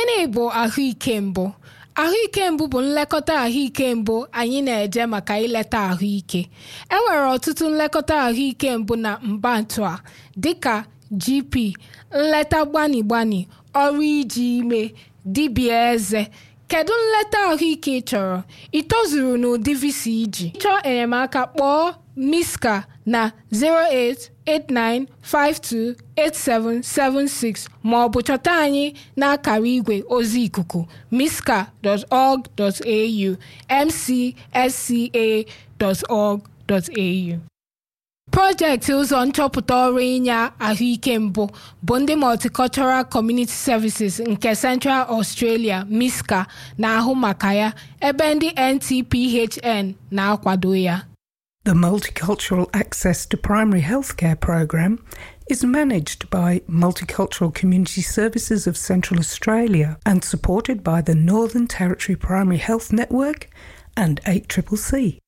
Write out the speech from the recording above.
gịnị bụ ahụike mbụ ahụike mbụ bụ nlekọta ahụike mbụ anyị na-eje maka ileta ahụike e nwere ọtụtụ nlekọta ahụike mbụ na mbantu a dịka gp nleta gbani gbani ọrụ iji ime dibịa eze kedu nleta ahụike ị chọrọ ị tozuru n'ụdị visa iji chọọ enyemaka kpọọ miska na 089528776 ma ọ bụ chọta anyị n'akara igwe ozi ikuku miska.org.au mcsca.org.au projekti ụzọ nchọpụta ọrụ inye ahụike mbụ bụ ndị multicultural community services nke central australia misca na-ahụ maka ya ebe ndị ntphn na-akwado ya The Multicultural Access to Primary Healthcare program is managed by Multicultural Community Services of Central Australia and supported by the Northern Territory Primary Health Network and 8CCC.